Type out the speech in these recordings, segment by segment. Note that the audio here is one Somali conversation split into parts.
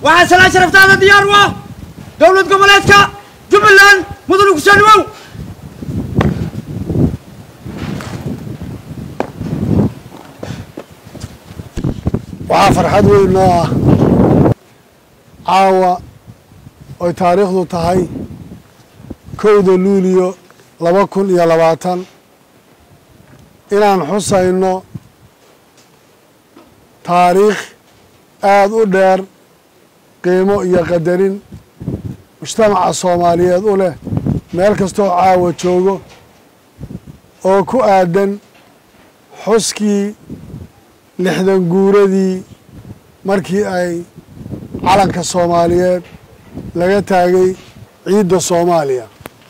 waxaa salaan sharaftaada diyaar u ah dowlad goboleedka jubbaland mudane kusoo dhawow waxaa farxad weyn noo ah caawa oy taariikhdu tahay kowda luuliyo laba kun iyo labaatan inaan xusayno taariikh aada u dheer qiimo iyo qadarin mujtamaca soomaaliyeed u leh meel kastoo caawa joogo oo ku aadan xuskii lixdan guuradii markii ay calanka soomaaliyeed laga taagay ciidda soomaaliya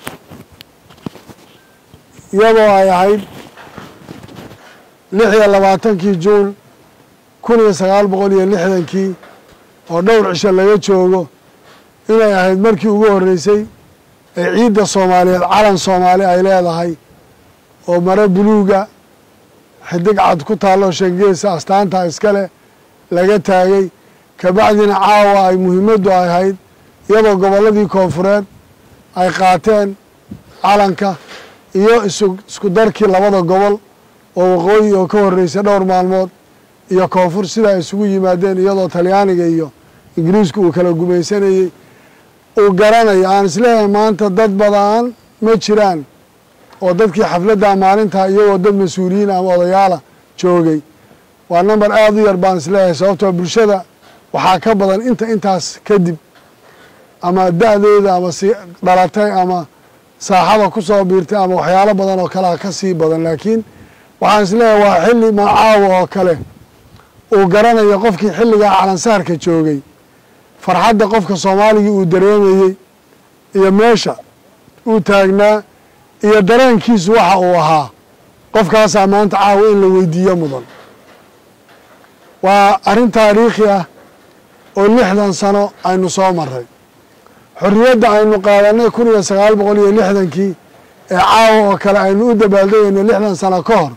iyadoo ay ahayd lix iyo labaatankii juun kun iyo sagaal boqol iyo lixdankii oo dhowr cisho laga joogo inay ahayd markii ugu horreysay ee ciidda soomaaliyeed calan soomaali ay leedahay oo mare buluuga xidig cad ku taallo shangeesa astaanta iskale laga taagay kabacdina caawa ay muhiimaddu ahayd iyadoo gobolladii koonfureed ay qaateen calanka iyo isu isku darkii labada gobol oo waqooyi oo ka horreysay dhowr maalmood iyo koonfur sidaa isugu yimaadeen iyadoo talyaaniga iyo ingiriisku uu kala gumaysanayey uu garanayo aan isleeyahay maanta dad badan ma jiraan oo dadkii xafladda maalintaa iyagoo dad mas-uuliyiin ama odayaala joogay waa number aada u yar baan isleeyahay sababtoo bulshada waxaa ka badan inta intaas kadib ama da-dooda ama si dhalatay ama saaxada ku soo biirtay ama waxyaalo badan oo kalea ka sii badan laakiin waxaan isleeyahay waa xilli macaawa oo kale uu garanayo qofkii xilligaa calansaarka joogay farxadda qofka soomaaligii uu dareemayey iyo meesha uu taagnaa iyo dareenkiisu waxa uu ahaa qofkaasaa maanta caawa in la weydiiyo mudan waa arrin taariikhi ah oo lixdan sano aynu soo maray xorriyadda aynu qaadanay kun iyo sagaal boqol iyo lixdankii ee caawa oo kale aynu u dabaaldegayno lixdan sano ka hor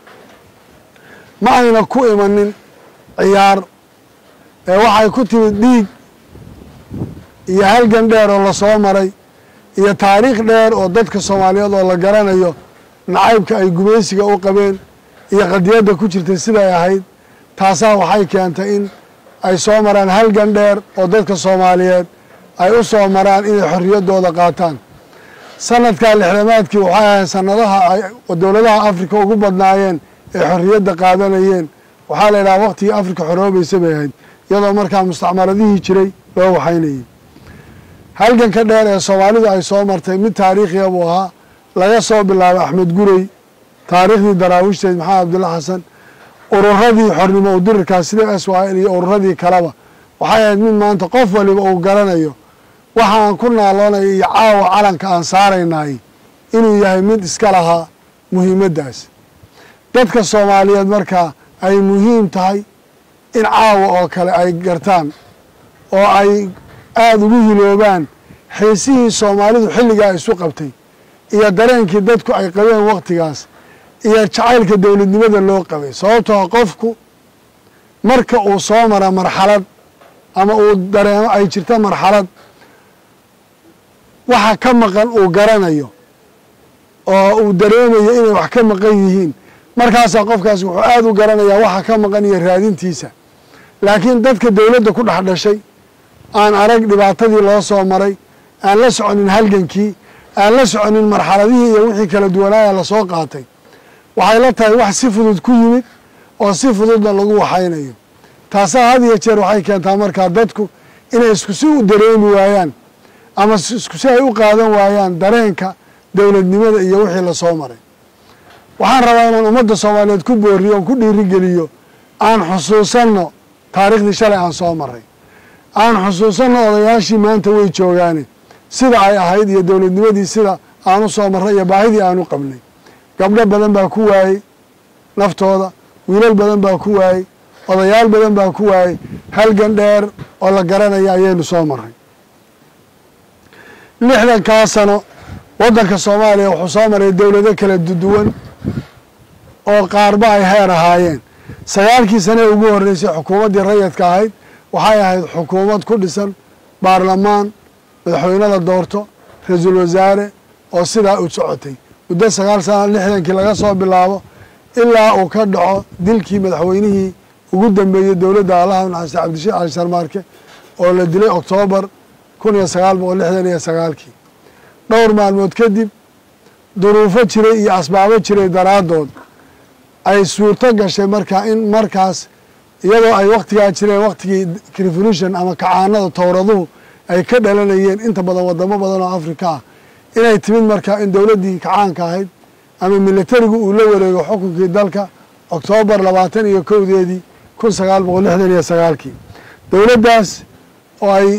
ma ayna ku imanin ciyaar ee waxay ku timid dhiig iyo halgan dheer oo lasoo maray iyo taariikh dheer oo dadka soomaaliyeed oo la garanayo nacaybka ay gumaysiga u qabeen iyo qadiyadda ku jirtay siday ahayd taasaa waxay keentay in ay soo maraan halgan dheer oo dadka soomaaliyeed ay u soo maraan inay xorriyaddooda qaataan sanadkaa lixdamaadkii waxay ahayd sanadaha ay dowladaha afrika ugu badnaayeen ee xorriyadda qaadanayeen waxaa la yidhaha waqtigii afrika xoroobaysa bay ahayd iyadoo markaa mustacmaradihii jiray loo waxaynayay halganka dheer ee soomaalidu ay soo martay mid taariikhiya buu ahaa laga soo bilaabay axmed gurey taariikhdii daraawiishtayd maxamed abdulla xasan ururadii xornimo udirirkaas sida s y l iyo ururadii kaleba waxay ahayd mid maanta qof waliba uu garanayo waxa aan ku naaloonayo iyo caawa calanka aan saaraynaay inuu yahay mid iska lahaa muhiimaddaas dadka soomaaliyeed markaa ay muhiim tahay in caawa oo kale ay gartaan oo ay aada ugu hiloobaan xiisihii soomaalidu xilligaa isu qabtay iyo dareenkii dadku ay qabeen waktigaas iyo jacaylka dowladnimada loo qabay sababtoo qofku marka uu soo mara marxalad ama uu dareemo ay jirta marxalad waxa ka maqan uu garanayo oo uu dareemayo inay wax ka maqan yihiin markaasaa qofkaas wuxuu aada u garanayaa waxa ka maqan iyo raadintiisa laakiin dadka dowladda ku dhex dhashay aan arag dhibaatadii loo soo maray aan la soconin halgankii aan la soconin marxaladihii iyo wixii kala duwanaaya lasoo qaatay waxay la tahay wax si fudud ku yimid oo si fududna lagu waxaynayo taasaa had iyo jeer waxay keentaa markaa dadku inay isku si u dareemi waayaan ama isku si ay u qaadan waayaan dareenka dowladnimada iyo wixii lasoo maray waxaan rabaa inaan ummadda soomaaliyeed ku booriyo oon ku dhiirigeliyo aan xusuusanno taariikhdii shalay aan soo maray aan xusuusanno odayaashii maanta way joogaane sida ay ahayd iyo dowladnimadii sida aan u soo marray iyo baahidii aan u qabnay gabdho badan baa ku waayey naftooda wiilal badan baa ku waayey odayaal badan baa ku waayey halgan dheer oo la garanaya ayaynu soo marray lixdankaa sano waddanka soomaaliya wuxuu soo maray dowlado kala duwan oo qaarba ay heer ahaayeen sagaalkii sane ugu horreysay xukuumaddii rayadka ahayd waxay ahayd xukuumad ku dhisan baarlamaan madaxweynada doorto ra-iisul wasaare oo sidaa u socotay muddo sagaal sana lixdankii laga soo bilaabo ilaa uu ka dhaco dilkii madaxweynihii ugu dambeeyey dowladda allaha naxariista cabdishiid cali sharmaarke oo la dilay oktoobar kun iyo sagaal boqol lixdan iyo sagaalkii dhowr maalmood kadib duruufo jiray iyo asbaabo jiray daraaddood ay suurto gashay markaa in markaas iyadoo ay waktigaa jireen waktigii revolution ama kacaanada towraduhu ay ka dhalanayeen inta badan wadamo badan oo afrika ah inay timid markaa in dowladdii kacaanka ahayd ama militarigu uu la wareego xukunkii dalka oktoobar labaatan iyo kowdeedii kun sagaal boqol lixdan iyo sagaalkii dowladdaas oo ay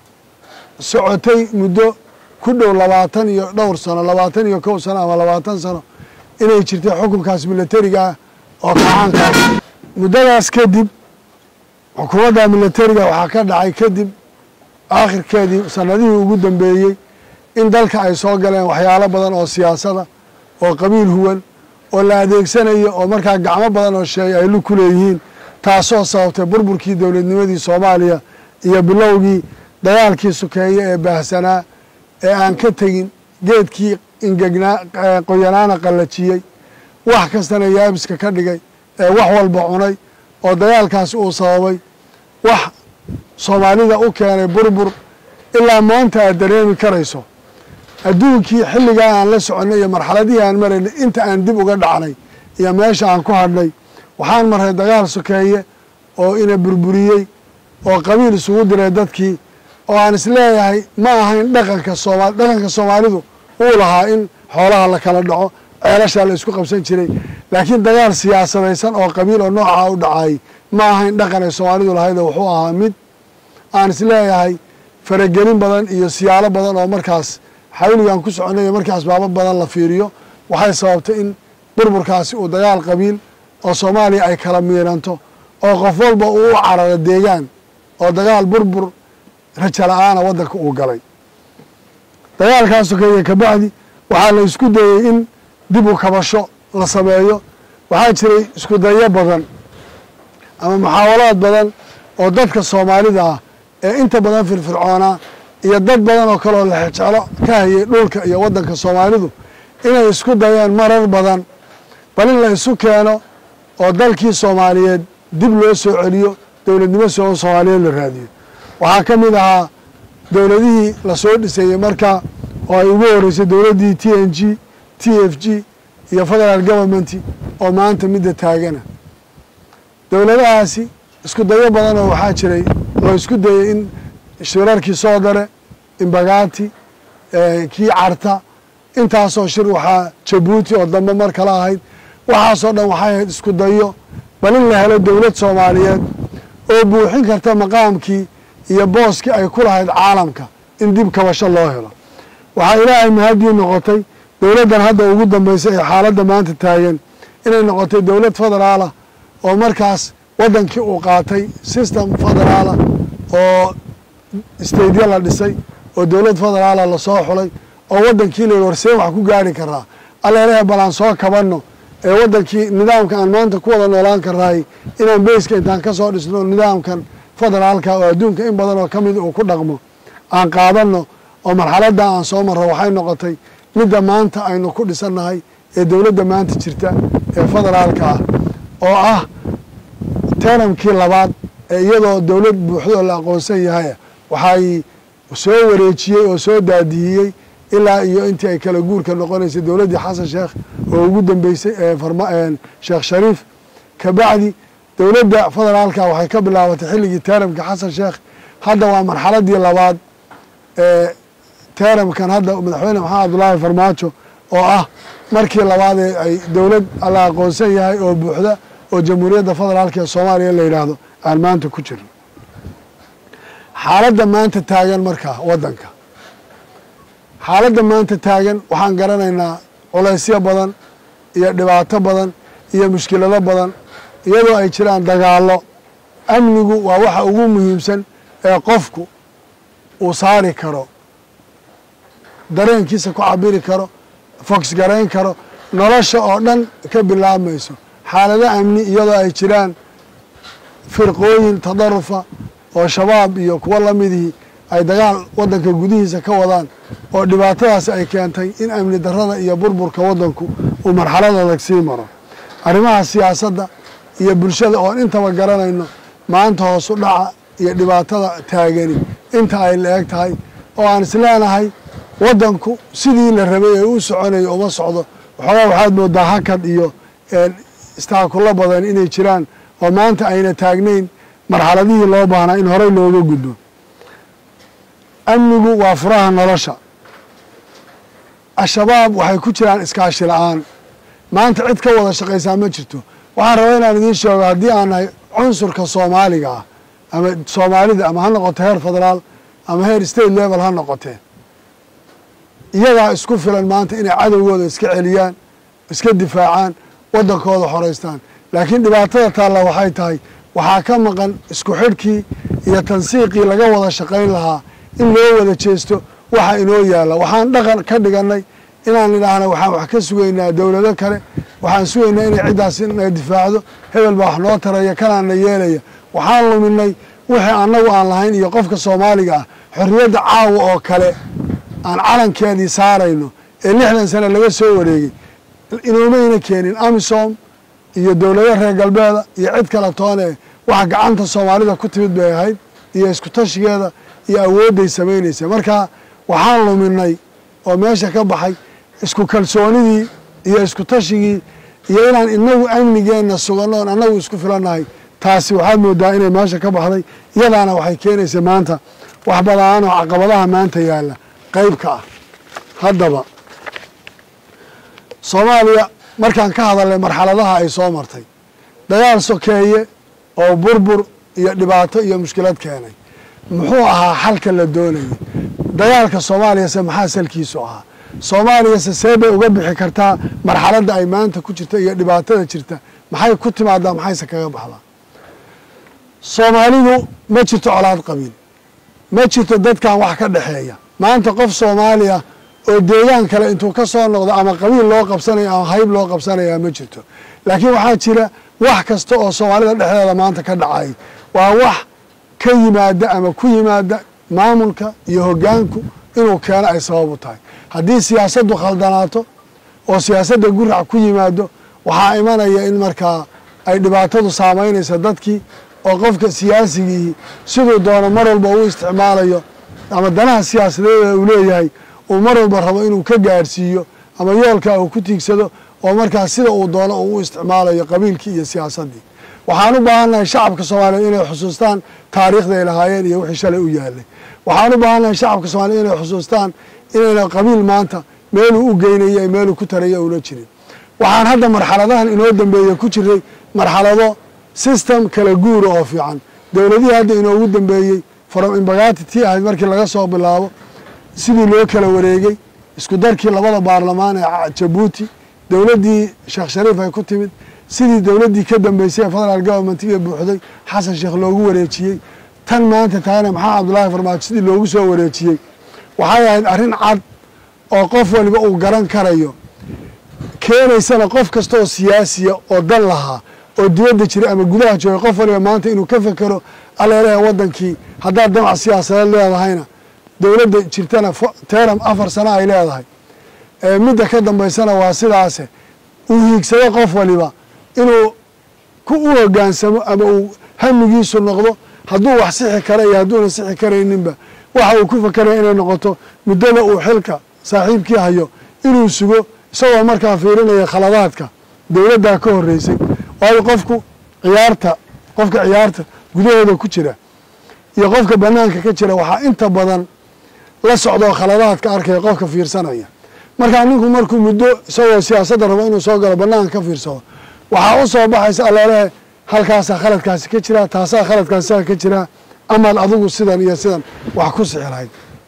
socotay muddo ku dhow labaatan iyo dhowr sano labaatan iyo kow sano ama labaatan sano inay jirtay xukunkaas militariga ah oo kacaankaas muddadaas kadib xukuumadda militariga waxaa ka dhacay kadib aakhirkeedii sanadihii ugu dambeeyey in dalka ay soo galeen waxyaalo badan oo siyaasada oo qabiil huwan oo la adeegsanayo oo markaa gacmo badan oo sheegay ay lu ku leeyihiin taasoo sababtay burburkii dowladnimadii soomaaliya iyo bilowgii dagaalkii sukeeye ee baahsanaa ee aan ka tegin geedkii ingegnaa qoyanaana qallajiyey wax kastana yaabiska ka dhigay ee wax walba cunay oo dagaalkaasi uu sababay wax soomaalida u keenay burbur ilaa maanta aad dareemi karayso adduunkii xilligaa aan la soconnay iyo marxaladihii aan maraynay inta aan dib uga dhacnay iyo meesha aan ku hadhnay waxaan marray dagaal sokeeye oo ina burburiyey oo qabiil isugu diray dadkii oo aan isleeyahay ma ahayn dhaqanka soomaali dhaqanka soomaalidu uu lahaa in xoolaha la kala dhaco ceelashaa la isku qabsan jiray laakiin dagaal siyaasadaysan oo qabiil oo noocaa u dhacay ma ahayn dhaqan ay soomaalidu lahaydoo wuxuu ahaa mid aan isleeyahay faragelin badan iyo siyaalo badan oo markaas xawligaan ku soconay iyo markii asbaabo badan la fiiriyo waxay sababtay in burburkaasi uu dagaal qabiil oo soomaaliya ay kala miiranto oo qof walba uu u cararo deegaan oo dagaal burbur raja la-aana waddanka uu galay dagaalkaa sokeeye kabacdi waxaa la isku dayey in dib u kabasho la sameeyo waxaa jiray isku dayo badan ama muxaawalaad badan oo dadka soomaalida ah ee inta badan firfircoonaa iyo dad badan oo kaleoo lexejeclo ka hayay dhulka iyo waddanka soomaalidu inay isku dayeen marar badan bal in la isu keeno oo dalkii soomaaliyeed dib loo soo celiyo dowladnimo soo soomaaliyeed la raadiyo waxaa ka mid ahaa dowladihii lasoo dhisayey marka oo ay ugu horeysay dowladdii t n g t f g iyo federal government oo maanta midda taagana dowladahaasi isku dayo badan oo waxaa jiray loo isku dayey in shirarkii soo dare imbagaati kii carta intaasoo shir waxaa jabuuti oo dambe mar kale ahayd waxaasoo dhan waxay ahayd isku dayo bal in la helo dowlad soomaaliyeed oo buuxin karta maqaamkii iyo booskii ay ku lahayd caalamka in dib kabasho loo helo waxaa ilaahay mahadii noqotay dowladdan hadda ugu dambeysay ee xaaladda maanta taagan inay noqotay dowlad federaalah oo markaas waddankii uu qaatay system federaalah oo stateya la dhisay oo dowlad federaalah lasoo xulay oo waddankii la yidhi warseen wax ku gaari karaa alleelehe bal aan soo kabanno ee waddankii nidaamka aan maanta ku wada noolaan karnaay inaan beyska intaan ka soo dhisno nidaamkan federaalka oo adduunka in badan oo ka mid uu ku dhaqmo aan qaadanno oo marxaladda aan soo marro waxay noqotay midda maanta aynu ku dhisannahay ee dowladda maanta jirta ee federaalka ah oo ah teramkii labaad ee iyadoo dowlad buuxdoo la aqoonsan yahay waxay soo wareejiyey oo soo daadihiyey ilaa iyo intii ay kala guurka noqonaysay dowladdii xasan sheekh oo ugu dambeysay sheekh shariif kabacdi dowladda federaalka waxay ka bilaabatay xilligii teramka xasan sheekh hadda waa marxaladii labaad ee teramkan hadda madaxweyne maxamed abdullaahi farmaajo oo ah markii labaad ee ay dowlad la aqoonsan yahay oo buuxda oo jamhuuriyadda federaalka ee soomaaliya la yidhaahdo aan maanta ku jirno xaaladda maanta taagan markaa waddanka xaaladda maanta taagan waxaan garanaynaa culaysyo badan iyo dhibaato badan iyo mushkilado badan iyadoo ay jiraan dagaallo amnigu waa waxa ugu muhiimsan ee qofku uu saari karo dareenkiisa ku cabiri karo fogs garayn karo nolosha oo dhan ka bilaabmayso xaalado amni iyadoo ay jiraan firqooyin tadarufa oo shabaab iyo kuwo lamidihii ay dagaal waddanka gudihiisa ka wadaan oo dhibaatadaas ay keentay in amni darrada iyo burburka waddanku uu marxalad adag sii maro arrimaha siyaasadda iyo bulshada oon intaba garanayno maanta hoosu dhaca iyo dhibaatada taagani inta ay la eg tahay oo aan isleenahay waddanku sidii la rabay ee u soconayo uma socdo waxoogaa waxaad moodaa hakad iyo istaakulo badan inay jiraan oo maanta ayna taagnayn marxaladihii loo baahnaa in horey looga gudbo amnigu waa furaha nolosha al-shabaab waxay ku jiraan iskaashi la-aan maanta cid ka wada shaqaysaa ma jirto waxaan rabaa inaan idiin sheego haddii aan nahay cunsurka soomaaliga ah ama soomaalida ama ha noqoto heer federaal ama heer state level ha noqotee iyagaa isku filan maanta inay cadowgooda iska celiyaan iska difaacaan waddankooda xoraystaan laakiin dhibaatada taalla waxay tahay waxaa ka maqan isku xidhkii iyo tansiiqii laga wada shaqayn lahaa in loo wada jeesto waxa inoo yaalla waxaan dhaqan ka dhigannay inaan idhaahna waxaan wax ka sugaynaa dowlado kale waxaan sugaynaa inay ciddaas na difaacdo hebel baa wax noo taraya kanaana yeelaya waxaan luminay wixii annagu aan lahayn iyo qofka soomaaliga ah xorriyadda caawa oo kale aan calankeedii saarayno ee lixdan sane laga soo wareegay inoomayna keenin amisom iyo dowlado reer galbeeda iyo cid kale toone waxa gacanta soomaalida ku timid bay ahayd iyo isku tashigeeda iyo awoodday samaynaysa marka waxaan luminay oo meesha ka baxay isku kalsoonidii iyo isku tashigii iyo inaan inagu amnigeenna suganno oon annagu isku filannahay taasi waxaad moodaa inay meesha ka baxday iyadaana waxay keenaysa maanta wax badaan oo caqabadaha maanta yaalla qayb ka ah haddaba soomaaliya markaan ka hadalnay marxaladaha ay soo martay dagaal sokeeye oo burbur iyo dhibaato iyo mushkilad keenay muxuu ahaa xalka la doonayay dagaalka soomaaliyase maxaa salkiisu ahaa soomaaliyase see bay uga bixi kartaa marxaladda ay maanta ku jirta iyo dhibaatada jirta maxay ku timaadaa maxayse kaga baxdaa soomaalidu ma jirto colaad qabiil ma jirto dadkan wax ka dhexeeya maanta qof soomaaliya oo deegaan kale intuu ka soo noqdo ama qabiil loo qabsanaya ama hayb loo qabsanaya ma jirto laakiin waxaa jira wax kasta oo soomaalida dhexdeeda maanta ka dhacay waa wax ka yimaada ama ku yimaada maamulka iyo hoggaanku inuu keeno ay sabab u tahay haddii siyaasaddu khaldanaato oo siyaasadda gurac ku yimaado waxaa imanaya in markaa ay dhibaatadu saamaynaysa dadkii oo qofka siyaasigii siduu doono mar walba u isticmaalayo ama danaha siyaasadeeda uu leeyahay uu mar walba rabo inuu ka gaadhsiiyo ama yoolka uu ku tiigsado oo markaa sida uu doono uu u isticmaalayo qabiilkii iyo siyaasaddii waxaan u baahannahay shacabka soomaaliyeed inay xusuustaan taariikhda ay lahaayeen iyo wixii shalay u yaalay waxaan u baahannahay shacabka soomaliyeed inay xusuustaan inayna qabiil maanta meeluu u geynaya meeluu ku taraya una jirin waxaan hadda marxaladahan inoo dambeeye ku jiray marxalado system kala guura oo fiican dowladihii hadda inoogu dambeeyey from imbagati tii ahayd markii laga soo bilaabo sidii loo kala wareegey isku darkii labada baarlamaan ee jabuuti dowladdii sheekh shariif ay ku timid sidii dowladdii ka dambeysay ee federal governmentiga buuxday xasan sheekh loogu wareejiyey tan maanta taana maxamed cabdullaahi farmaajo sidii loogu soo wareejiyey waxay ahayd arrin cad oo qof waliba uu garan karayo keenaysana qof kasta oo siyaasiya oo dan lahaa oo dibadda jira ama gudaha jooga qof waliba maanta inuu ka fekero aleelaha waddankii haddaad damac siyaasadeed leedahayna dowladda jirtana teram afar sano ay leedahay midda ka dambaysana waa sidaase uu hiigsado qof waliba inuu ku u hogaansamo ama uu hamigiisu noqdo hadduu wax sixi kara iyo hadduuna sixi karayninba waxa uu ku fakeraya inay noqoto muddada uu xilka saaxiibkii hayo inuu sugo isagoo markaa fiirinaya khaladaadka dowladdaa ka horreysay waayo qofku ciyaarta qofka ciyaarta gudahooda ku jira iyo qofka banaanka ka jira waxaa inta badan la socdoo khaladaadka arkaya qofka fiirsanaya markaa ninku markuu muddo isagoo siyaasadda rabo inuu soo galo banaanka ka fiirsado waxaa u soo baxaysa alleelehe halkaasaa khaladkaasi ka jira taasaa khaladkaasisaa ka jira amaad adigu sidan iyo sidan wax ku sixi lahayd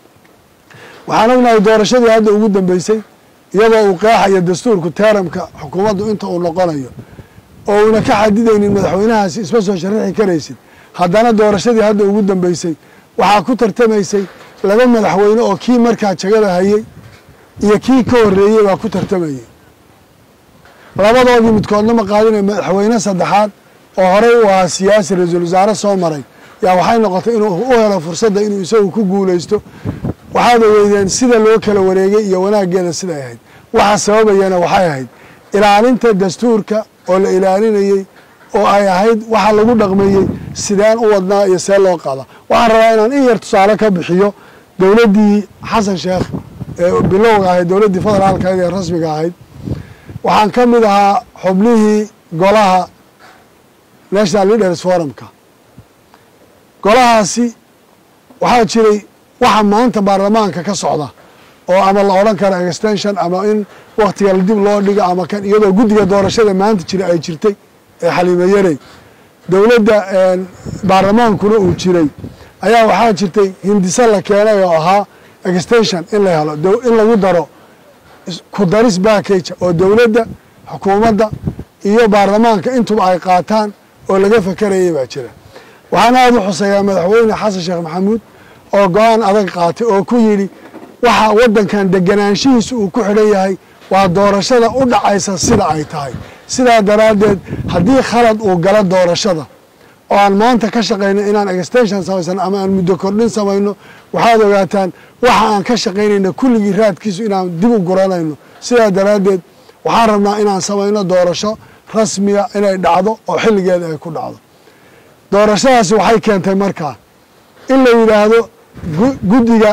waxaan ognahay doorashadii hadda ugu dambeysay iyadoo uu qeexayo dastuurku teeramka xukuumaddu inta uu noqonayo oo uuna ka xadidaynin madaxweynahaasi isma soo sharixi karaysid haddana doorashadii hadda ugu dambeysay waxaa ku tartamaysay laba madaxweyne oo kii markaa jagada hayey iyo kii ka horreeyey baa ku tartamayey labadoodii midkoodna ma qaadinay madaxweyne saddexaad oo horey u ahaa siyaasi ra-iisul wasaare soo maray yaa waxay noqotay inuu u helo fursadda inuu isagu ku guulaysto waxaad ogeydeen sida loo kala wareegay iyo wanaaggeeda siday ahayd waxa sababayana waxay ahayd ilaalinta dastuurka oo la ilaalinayey oo ay ahayd waxa lagu dhaqmeeyey sideen u wadnaa iyo see loo qaada waxaan rabaa inaan in yar tusaale ka bixiyo dowladdii xasan sheekh ee bilowga ahayd dowladdii federaalka ahayd ee rasmiga ahayd waxaan ka mid ahaa xubnihii golaha national leaders forumka golahaasi waxaa jiray waxa maanta baarlamaanka ka socda oo ama la odhan karo extension ama in waktiga dib loo dhigo ama kan iyadoo guddiga doorashada maanta jira ay jirtay ee xaliimo yarey dowladda baarlamaankuna uu jiray ayaa waxaa jirtay hindise la keenay oo ahaa extension in la helo in lagu daro ku daris backage oo dowladda xukuumadda iyo baarlamaanka intuba ay qaataan oo laga fakarayay baa jira waxaan aada u xuseeyaa madaxweyne xasan sheekh maxamuud oo go-aan adag qaatay oo ku yidhi waxa waddankan deganaanshihiisa uu ku xidhan yahay waa doorashada u dhacaysa sida ay tahay sidaa daraaddeed haddii khalad uu galo doorashada oo aan maanta ka shaqayno inaan extension samaysan ama aan muddo kordhin samayno waxaad ogaataan waxa aan ka shaqaynayna kulligii raadkiisu inaan dib u guranayno sidaa daraaddeed waxaan rabnaa inaan samayno doorasho rasmiga inay dhacdo oo xilligeeda ay ku dhacdo doorashadaasi waxay keentay markaa in la yidhaahdo guddiga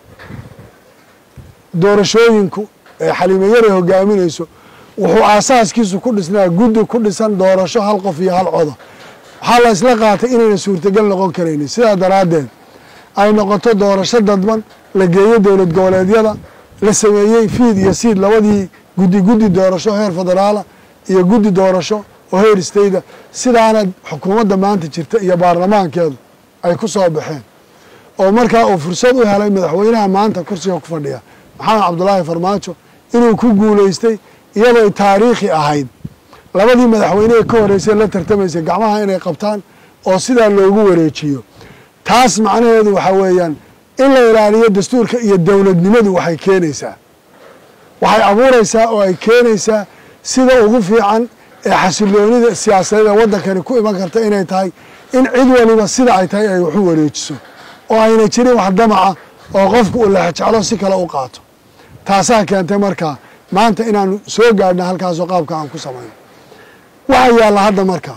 doorashooyinku ee xaliimo yare hogaaminayso wuxuu aasaaskiisu ku dhisnaa guddi ku dhisan doorasho hal qof iyo hal coda waxaa la isla qaatay inayna suurtagal noqon karaynin sidaa daraaddeed ay noqoto doorasho dadban la geeyo dowlad goboleedyada la sameeyey fiid iyo siid labadii guddi guddi doorasho heer federaala iyo guddi doorasho oo heer istayda sidaana xukuumadda maanta jirta iyo baarlamaankeedu ay ku soo baxeen oo markaa uu fursad u helay madaxweynaha maanta kursiga ku fadhiya maxamed cabdulaahi farmaajo inuu ku guulaystay iyadoo taariikhi ahayd labadii madaxweyne ee ka horreysay la tartamaysay gacmaha inay qabtaan oo sidaa loogu wareejiyo taas macnaheedu waxaa weeyaan in la ilaaliyo dastuurka iyo dowladnimadu waxay keenaysaa waxay abuuraysaa oo ay keenaysaa sida ugu fiican ee xasiloonida siyaasadeed ee waddankani ku iman karta inay tahay in cid waliba sida ay tahay ay waxu wareejiso oo ayna jirin wax damaca oo qofku uu lexjeclo si kale u qaato taasaa keentay markaa maanta inaanu soo gaadhna halkaasoo qaabka aan ku samayno waxaa yaalla hadda markaa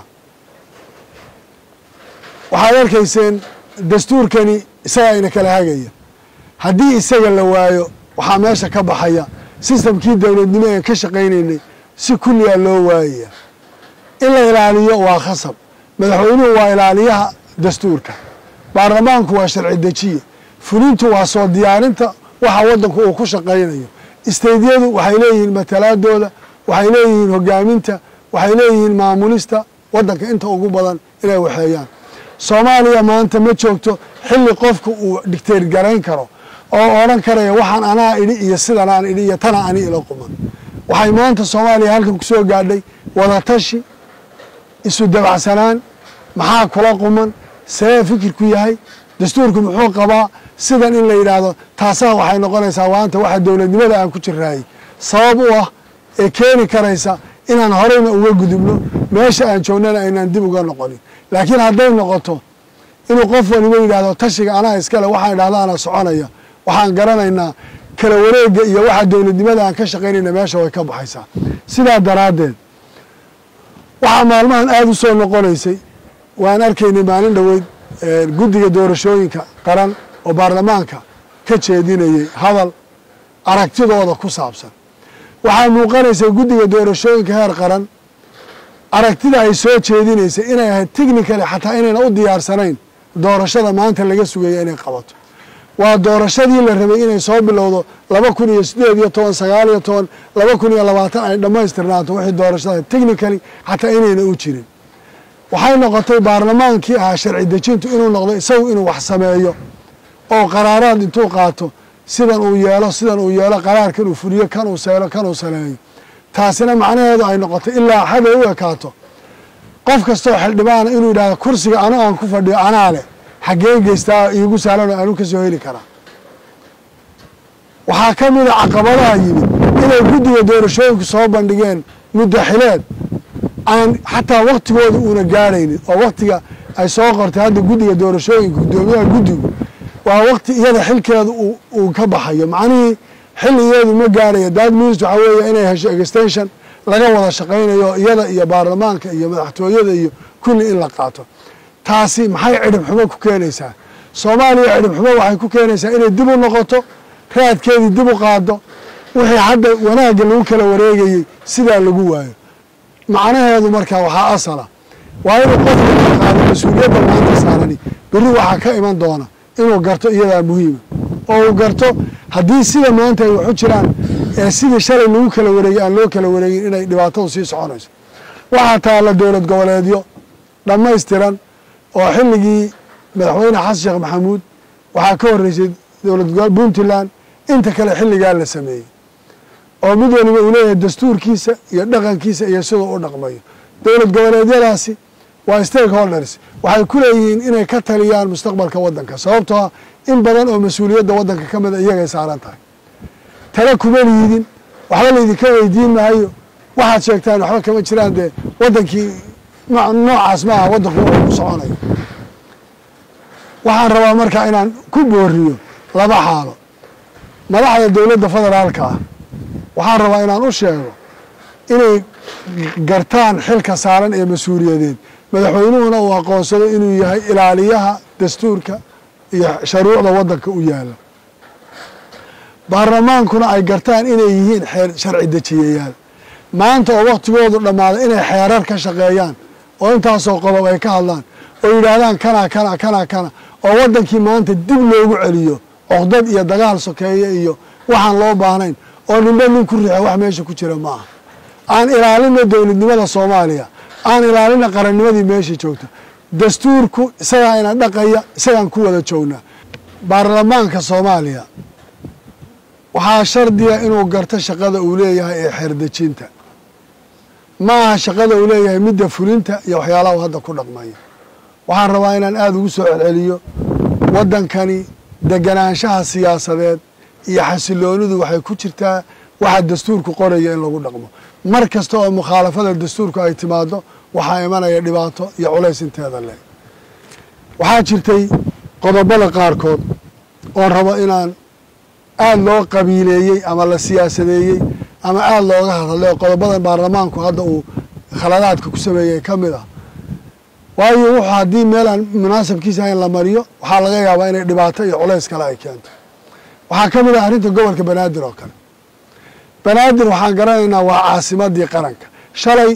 waxaad arkayseen dastuurkani isagaa ina kala hagaya haddii isaga la waayo waxaa meesha ka baxaya sistamkii dowladnimo ee ka shaqaynaynay si kulligaa loo waayaya in la ilaaliyo waa khasab madaxweynuhu waa ilaaliyaha dastuurka baarlamaanku waa sharci dejiye fulintu waa soo diyaarinta waxa waddanku uu ku shaqaynayo isteydyadu waxay leeyihiin matalaadooda waxay leeyihiin hogaaminta waxay leeyihiin maamulista waddanka inta ugu badan inay waxeeyaan soomaaliya maanta ma joogto xilli qofku uu dhigteer garayn karo oo odhan karaya waxaan anaa idhi iyo sidan aan idhi iyo tana ani ila quman waxay maanta soomaaliya halkan kusoo gaadhay wadatashi isu dabacsanaan maxaa kula quman see fikirku yahay dastuurku muxuu qabaa sidan in la yidhaahdo taasaa waxay noqonaysaa waanta waxa dowladnimada aan ku jiraayey sabab u ah ee keeni karaysa inaan horeyna uga gudubno meesha aan joognana aynaan dib uga noqonin laakiin hadday noqoto inuu qof waliba yidhaahdo tashiga anaa iskale waxaan idhahda ana soconaya waxaan garanaynaa kala wareega iyo waxa dowladnimada aan ka shaqaynayna meesha way ka baxaysaa sidaa daraaddeed waxaa maalmahan aada u soo noqonaysay waan arkaynay maalin dhoweyd guddiga doorashooyinka qaran oo baarlamaanka ka jeedinayay hadal aragtidooda ku saabsan waxaa muuqanaysay guddiga doorashooyinka heer qaran aragtida ay soo jeedinaysay inay ahayd technically xataa inayna u diyaarsanayn doorashada maanta laga sugaya inay qabato waa doorashadii la rabay inay soo bilowdo laba kun iyo sideed iyo toban sagaal iyo toban laba kun iyo labaatan ay dhammaystirnaato wixii doorashada technically xataa inayna u jirin waxay noqotay baarlamaankii ahaa sharci dejintu inuu noqdo isagu inuu wax sameeyo oo qaraaraad intuu qaato sidan uu yeelo sidan uu yeelo qaraarkan uu fuliyo kan uu seelo kan uu saleeyo taasina macnaheedu ay noqotay ilaa xaday u ekaato qof kastoo xildhibaana inuu yidhahdo kursiga ano aan ku fadhiyo anaa leh xaggeen geystaa iigu sahlan oo aanu ka soo heli karaa waxaa ka mid a caqabadaha yimid inay guddiga doorashooyinku soo bandhigeen muddaxileed aan xataa waktigooda uuna gaadhaynin oo waktiga ay soo qortay hadda guddiga doorashooyinka guddoomiyaha guddigu waa waqti iyada xilkeedu uu ka baxayo macnihii xilligeedu ma gaarayo dad minis waxaa weeye inay hesho extension laga wada shaqaynayo iyada iyo baarlamaanka iyo madaxtooyada iyo kulli in la qaato taasi maxay cidhib xumo ku keenaysaa soomaaliya cidhib xumo waxay ku keenaysaa inay dib u noqoto raadkeedii dib u qaado wixii hadda wanaagga lagu kala wareegayey sidaa lagu waayo macnaheedu markaa waxaa asala waa inuu qofka ka qaado mas-uuliyadda maanta saarani berri waxaa ka iman doona inuu garto iyadaa muhiima oo uu garto haddii sida maanta ay waxu jiraan ee sidii shalay lagu kala wareegay aan loo kala wareegin inay dhibaatadu sii soconayso waxaa taalla dowlad goboleedyo dhammaystiran oo xilligii madaxweyne xasan sheekh maxamuud waxaa ka horreysay dowlad puntland inta kale xilligaa la sameeyey oo mid waliba uu leeyahay dastuurkiisa iyo dhaqankiisa iyo siduu u dhaqmayo dowlad goboleedyadaasi waa stakeholders waxay ku leeyihiin inay ka taliyaan mustaqbalka waddanka sababtoo ah in badan oo mas-uuliyadda waddanka ka mida iyagay saaran tahay tale kuma liidin waxba laydinka weydiin maayo waxaad sheegtaan waxba kama jiraan dee waddankii noocaas ma aha waddanku wuxuu ku soconayo waxaan rabaa markaa inaan ku booriyo laba xaalo madaxda dowladda federaalka ah waxaan rabaa inaan u sheego inay gartaan xilka saaran ee mas-uuliyadeed madaxweynuhuna uu aqoonsado inuu yahay ilaaliyaha dastuurka iyo sharuucda waddanka u yaala baarlamaankuna ay gartaan inay yihiin xeer sharci dejiyayaal maanta oo waktigoodu dhammaaday inay xeerar ka shaqeeyaan oo intaasoo qodob ay ka hadlaan oo yidhaahdaan kana kana kana kana oo waddankii maanta dib loogu celiyo coqdad iyo dagaal sokeeye iyo waxaan loo baahnayn oo ninba nin ku riixo wax meesha ku jira ma aha aan ilaalina dowladnimada soomaaliya aan ilaalina qarannimadii meesha joogta dastuurku isagaa ina dhaqaya isagaan ku wada joognaa baarlamaanka soomaaliya waxaa shardiga inuu garto shaqada uu leeyahay ee xeerdejinta ma aha shaqada uu leeyahay midda fulinta iyo waxyaalaha hadda ku dhaqmaya waxaan rabaa inaan aada ugu soo celceliyo waddankani deganaanshaha siyaasadeed iyo xasiloonidu waxay ku jirtaa waxa dastuurku qoraya in lagu dhaqmo mar kasta oo mukhaalafada dastuurku ay timaado waxaa imanaya dhibaato iyo culays inteeda leh waxaa jirtay qodobada qaarkood oon rabo inaan aada loo qabiileeyey ama la siyaasadeeyey ama aada looga hadlay oo qodobadan baarlamaanku hadda uu khaladaadka ku sameeyey ka mid ah waayo wuxuu haddii meelaan munaasabkiisa ahayn la mariyo waxaa laga yaabaa inay dhibaato iyo culays kale ay keento waxaa ka mid ah arrinta gobolka banaadir oo kale banaadir waxaan garanaynaa waa caasimadii qaranka shalay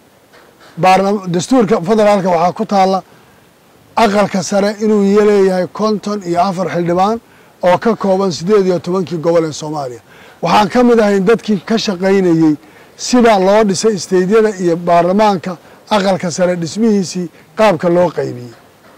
dastuurka federaalka waxaa ku taalla aqalka sare inuu leeyahay konton iyo afar xildhibaan oo ka kooban siddeed iyo tobankii gobol ee soomaaliya waxaan ka mid ahayn dadkii ka shaqaynayey sida loo dhisay isteydyada iyo baarlamaanka aqalka sare dhismihiisii qaabka loo qaybiyey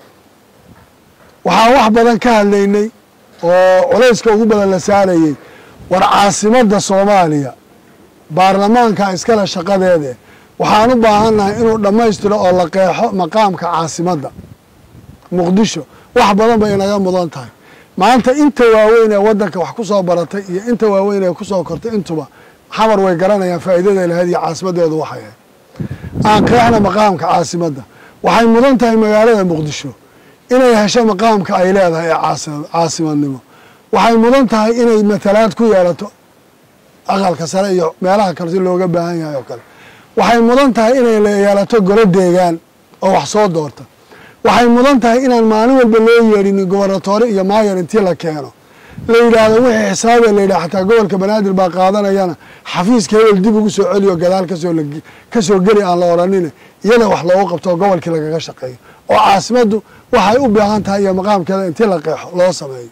waxaan wax badan ka hadlaynay oo culayska ugu badan la saarayey war caasimadda soomaaliya baarlamaanka iskale shaqadeede waxaan u baahannahay inuu dhammaystiro oo la qeexo maqaamka caasimadda muqdisho wax badan bay inaga mudan tahay maanta inta waaweyn ee waddanka wax ku soo baratay iyo inta waaweyn ee ku soo kortay intuba xamar way garanayaan faa'iidada lahayd iyo caasimaddeedu waxay ahayd aan qeexna maqaamka caasimadda waxay mudan tahay magaalada muqdisho inay hesho maqaamka ay leedahay ee caasimadnimo waxay mudan tahay inay matalaad ku yeelato aqalka sare iyo meelaha kale si looga baahan yahay oo kale waxay mudan tahay inay yeelato golo deegaan oo wax soo doorta waxay mudan tahay inaan maalin walba loo yeedhinin gobernatoore iyo maayor intii la keeno la yidhaahdo wixii xisaabee la yidhaha xataa gobolka banaadir baa qaadanayana xafiiska hebel dib ugu soo celiyo gadaal kasoo kasoo geli aan la odhanine iyada wax loogu qabto oo gobolkii lagaga shaqeeyo oo caasimaddu waxay u baahan tahay iyo maqaamkeeda intii la qeexo loo sameeyo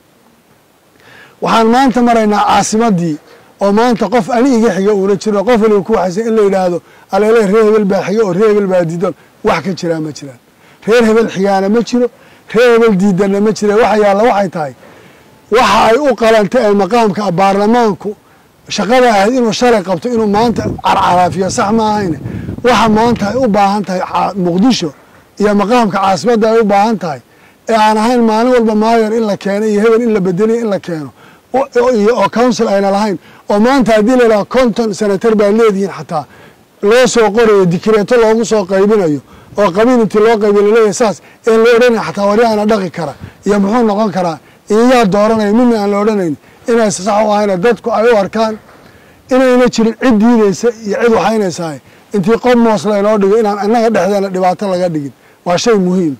waxaan maanta maraynaa caasimaddii oo maanta qof ani iga xiga uuna jiro qof waliba ku waxaysa in la yidhaahdo aleele reer hebel baa xiga oo reer hebel baa diidan wax ka jiraa ma jiraan reer hebel xigaana ma jiro reer hebel diidanna ma jira waxa yaalla waxay tahay waxa ay u qalanta ee maqaamka baarlamaanku shaqada ahayd inuu shalay qabto inuu maanta carcaraafiyo sax ma ahayne waxa maanta ay u baahan tahay muqdisho iyo maqaamka caasimadda ay u baahan tahay ee aan ahayn maalin walba maayor in la keeno iyo hebel in la bedeliyo in la keeno oo council ayna lahayn oo maanta haddii la yidhaha konton senatar baa leedihiin xataa loo soo qorayo dikireeto loogu soo qaybinayo oo qabiil intii loo qaybiy laleeyahay saas een la odhanay xataa waryaana dhaqi kara iyo muxuu noqon karaa iyo yaa dooranaya midna aan la odhanayn inaysa sax u ahayna dadku ay u arkaan inayna jirin cid diideysa iyo cid waxaynaysahay intii qob moos laynoo dhigo inaan annaga dhexdeena dhibaato laga dhigin waa shay muhiim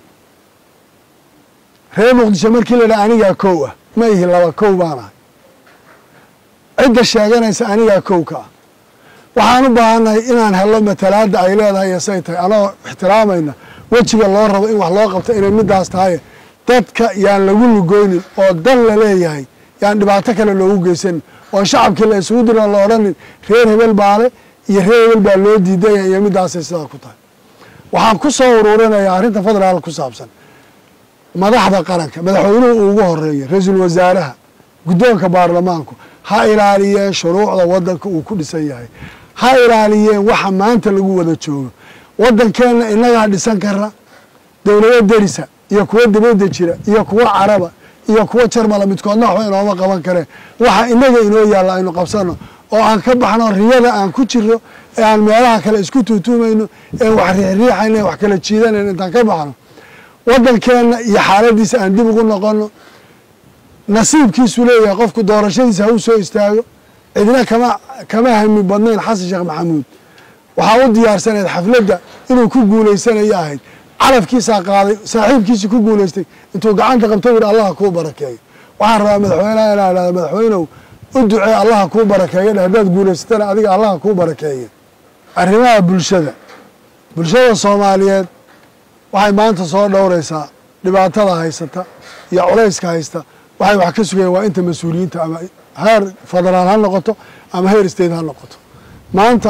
reer muqdisho markii la dhaha anigaa kow ah ma ihi laba kow baan ahay cidda sheeganaysa anigaa kow ka ah waxaan u baahannahay inaan hello matalaadda ay leedahay iyo say tahay anagoo ixtiraamayna wejiga loo rabo in wax loo qabto inay midaas tahay dadka yaan lagu lugoynin oo dan la leeyahay yaan dhibaato kale loogu geysanin oo shacabkii la isugu diran la odhanin reer hebel baale iyo reer hebel baa loo diidaya iyo midaasay sidaa ku tahay waxaan ku soo uruurinayaa arrinta federaal ku saabsan madaxda qaranka madaxweynuhu uu ugu horeeya ra-iisul wasaaraha guddoonka baarlamaanku ha ilaaliyeen shuruucda waddanka uu ku dhisan yahay ha ilaaliyeen waxa maanta lagu wada joogo waddankeenna innagaa dhisan kara dowlado derisa iyo kuwo dibadda jira iyo kuwo caraba iyo kuwo jarmala midkoodna waxba inooma qaban kareen waxa inaga inoo yaalla aynu qabsano oo aan ka baxno riyada aan ku jiro ee aan meelaha kale isku tuutuumayno ee wax riixriixayno ee wax kala jiidanayno intaan ka baxno waddankeenna iyo xaaladiisa aan dib ugu noqono nasiibkiisu leeyahay qofku doorashadiisa ha u soo istaago cidna kama kama hami badnayn xasan sheekh maxamuud waxaa u diyaarsaneed xafladda inuu ku guulaysanayo ahayd calafkiisaa qaaday saaxiibkiisii ku guulaystay intuu gacanta qabto yidhi allaha kuu barakeeyo waxaan rabaa madaxweyneha inaa idhahda madaxweynow u ducee allaha kuu barakeeyo dhe haddaad guulaysatana adiga allaha kuu barakeeya arrimaha bulshada bulshada soomaaliyeed waxay maanta soo dhowraysaa dhibaatada haysata iyo culayska haysta waxay wax ka sugayeen waa inta mas-uuliyiinta ama heer federaal ha noqoto ama heer state ha noqoto maanta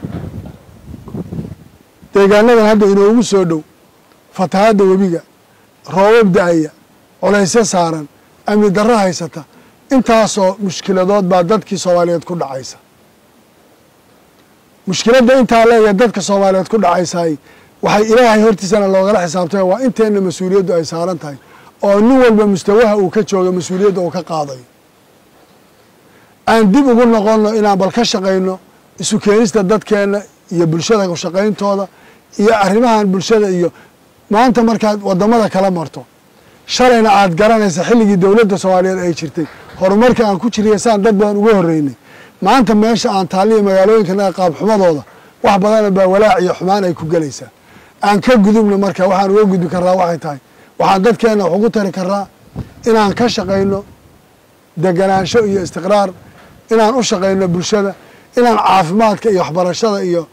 deegaanadan hadda inoogu soo dhow fatahadda webiga roobab da-aya culaysyo saaran amni darro haysata intaasoo mushkiladood baa dadkii soomaaliyeed ku dhacaysa mushkiladda intaa leeya dadka soomaaliyeed ku dhacaysay waxay ilaahay hortiisana loogala xisaabtay waa inteenna mas-uuliyaddu ay saaran tahay oo nin walba mustawaha uu ka jooga mas-uuliyadda uu ka qaadayo aan dib ugu noqonno inaan bal ka shaqayno isu keenista dadkeenna iyo bulshada shaqayntooda iyo arrimahan bulshada iyo maanta markaad wadamada kala marto shalayna aad garanaysa xilligii dowladda soomaaliyeed ay jirtay horumarka aan ku jiriya saan dad badan uga horeynay maanta meesha aan taaliya magaalooyinkanaga qaabxumadooda wax badana baa walaac iyo xumaan ay ku gelaysaa aan ka gudubno marka waxaan uga gudbi karraa waxay tahay waxaan dadkeenna wax ugu tari karraa inaan ka shaqayno deganaansho iyo istiqraar inaan u shaqayno bulshada inaan caafimaadka iyo waxbarashada iyo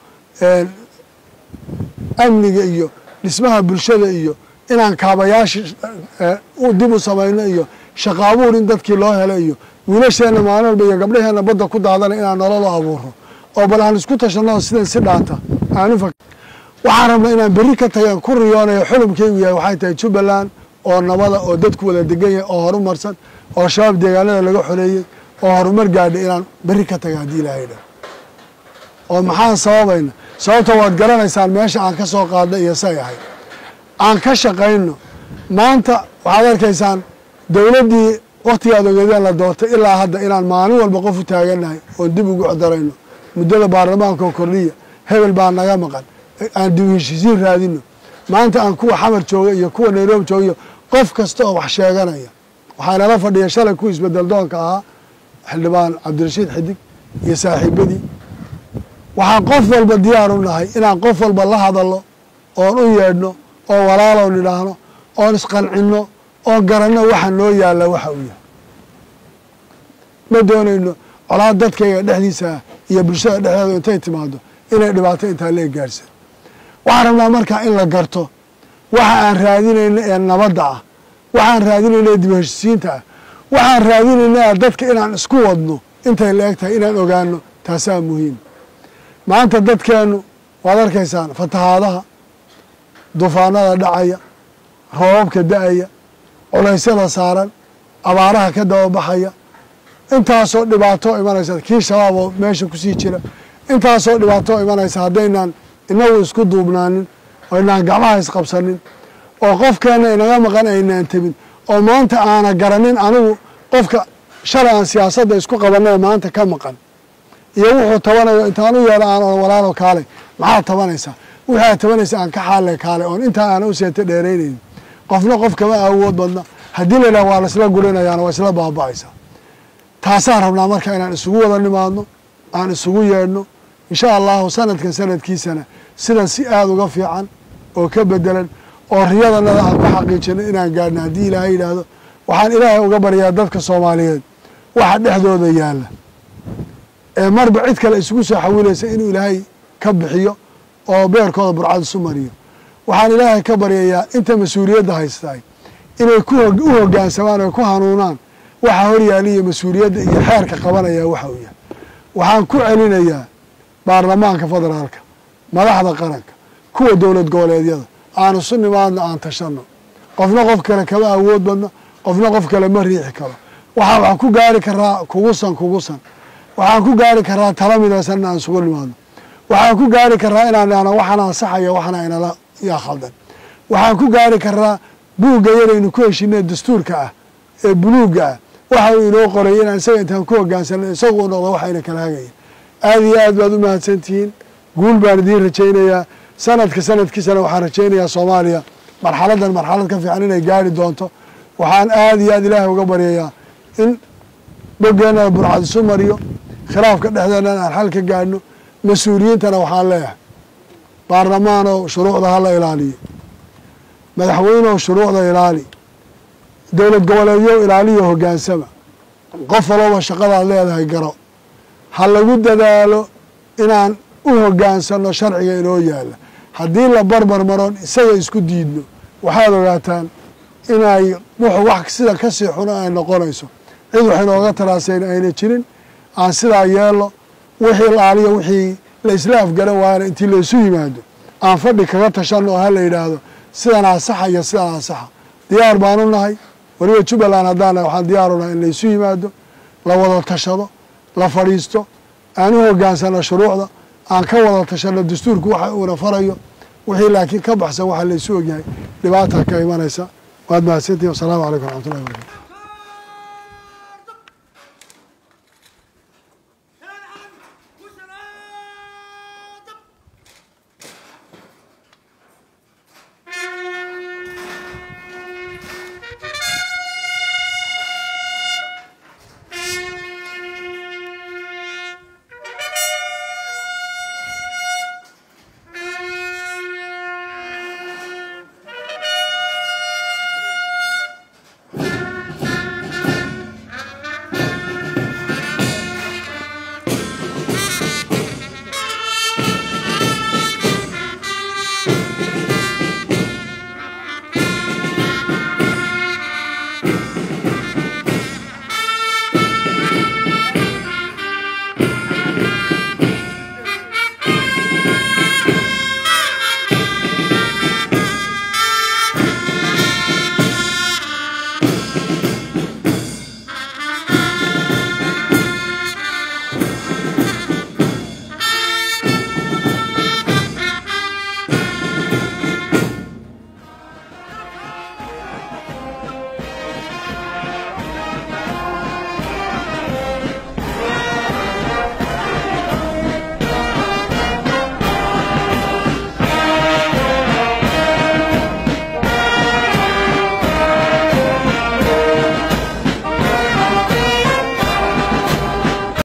amniga iyo dhismaha bulshada iyo inaan kaabayaasha dib u samayno iyo shaqo abuur in dadkii loo helo iyo wiilasheenna maalin walba iyo gabdhaheenna badda ku daadana inaan nolol abuuro oo bal aan isku tashanno sidan si dhaanta aan u waxaan rabnaa inaan berri ka tagan ku riyoonayo xulumkaygu yahay waxay tahay jubbaland oo nabada oo dadku wada degan yahay oo horumarsan oo shabaab deegaanada laga xoleeyey oo horumar gaadhay inaan berri ka taga haddii ilaahay dha oo maxaan sababayna sababta waad garanaysaan meesha aan ka soo qaadnay iyo say ahayd aan ka shaqayno maanta waxaad arkaysaan dowladdii waktigaad ogeedeen la doortay ilaa hadda inaan maalin walba qof u taagannahay oon dib ugu codarayno muddada baarlamaanka oo kordhiya hebel baa naga maqan aan dib heshiisiin raadino maanta aan kuwa xamar jooga iyo kuwa nairobi jooga iyo qof kasta oo wax sheeganaya waxaa inala fadhiya shalay kuwa isbedel doonka ahaa xildhibaan cabdirashiid xidig iyo saaxiibadii waxaan qof walba diyaar u nahay inaan qof walba la hadalno oon u yeedhno oo walaalow nidhaahno oon isqancinno oon garanno waxa noo yaalla waxa uu yahay ma doonayno colaad dadkayga dhexdiisa iyo bulshada dhexdeeda intay timaado inay dhibaato intaa lee gaadhsan waxaan rabnaa markaa in la garto waxa aan raadinayno ee nabadda ah waxaan raadinayno ee dib heshisiinta ah waxaan raadinayna dadka inaan isku wadno intay la eg tahay inaan ogaano taasaa muhiim maanta dadkeennu waad arkaysaan fatahaadaha dufaanada dhacaya roobabka da-aya culaysyada saaran abaaraha ka dababaxaya intaasoo dhibaato imanaysa kii shabaab oo meesha kusii jira intaasoo dhibaato imanaysa haddaynaan inagu isku duubnaanin oo inaan gacmaha isqabsanin oo qofkeenna inaga maqan aynaan tebin oo maanta aana garanin anigu qofka shalay aan siyaasadda isku qabanay maanta ka maqan iyo wuxuu tabanayo intaan u yeedho aan walaalo kaalay maxaad tabanaysaa wixii aad tabanaysa aan ka xaale kaale oon intaa aana u seeta dheeraynaynin qofna qof kama awood badna haddii la yidhaha waa laisla gurinayaana waa isla baaba'aysaa taasaan rabnaa marka inaan isugu wada nimaadno aan isugu yeedhno insha allahu sanadkan sanadkiisana sidan si aada uga fiican oo ka bedelan oo riyadanada aan ku xaqiijino inaan gaadhno haddii ilaahay yidhaahdo waxaan ilaahay uga baryaa dadka soomaaliyeed waxa dhexdooda yaalla ee marba cid kale isugu soo xawilaysa inuu ilaahay ka bixiyo oo beerkooda burcad isu mariyo waxaan ilaahay ka baryayaa inta mas-uuliyadda haystaay inay ku u hoggaansamaan oo ku hanuunaan waxa horyaaliya mas-uuliyadda iyo xeerka qabanaya waxa uu yahay waxaan ku celinayaa baarlamaanka federaalka madaxda qaranka kuwa dowlad goboleedyada aan isu nimaadno aan tashanno qofna qof kale kama awood badno qofna qof kale ma riixi karo waxaa waxaan ku gaari karaa kugusan kugusan waxaan ku gaari karaa tala midaysanna aan isugu nimaadno waxaan ku gaari karaa inaan ihahno waxana ansaxaya waxana inala yaa khaldan waxaan ku gaari karaa buugga yaraynu ku heshinee dastuurka ah ee buluugga ah waxa uu inoo qoray inaan isaga intaan ku hogaansano isagu u noqdo waxayna kala hagaya aada iyo aad baad u mahadsantihiin guul baan idiin rajaynayaa sanadka sanadkiisana waxaan rajaynayaa soomaaliya marxaladan marxalad ka fiican inay gaari doonto waxaan aada iyo aad ilaahay uga baryayaa in boggeenana burcad isu mariyo khilaafka dhexdeennana aan xal ka gaadhno mas-uuliyiintana waxaan leeyahay baarlamaanow shuruucda hala ilaaliyo madaxweynew shuruucda ilaali dowlad goboleedyo ilaaliyo hoggaansama qof walooba shaqadaad leedahay garo ha lagu dadaalo inaan u hoggaansano sharciga inoo yaalla haddii la barbar maroon isaga isku diidno waxaad ogaataan inay wuxuu wax sida kasii xuno ay noqonayso cid wax inooga taraasayn ayna jirin aan sidaa yeelo wixii laaliyo wixii la isla afgaran waayana intii laysu yimaado aan fadhi kaga tashanno oo ha la yidhaahdo sidan asaxa iyo sidan asaxa diyaar baanu nahay weliba jubbaland haddaan nahay waxaan diyaaru nahay in laysu yimaado la wada tashado la fadhiisto aan u hoggaansano shuruucda aan ka wada tashano dastuurku waxa uuna farayo wixii laakiin ka baxsan waxa laysu ogyahay dhibaata ka imanaysa waad mahadsantihin wasalaamu calaykum waraxmatullahi barakatu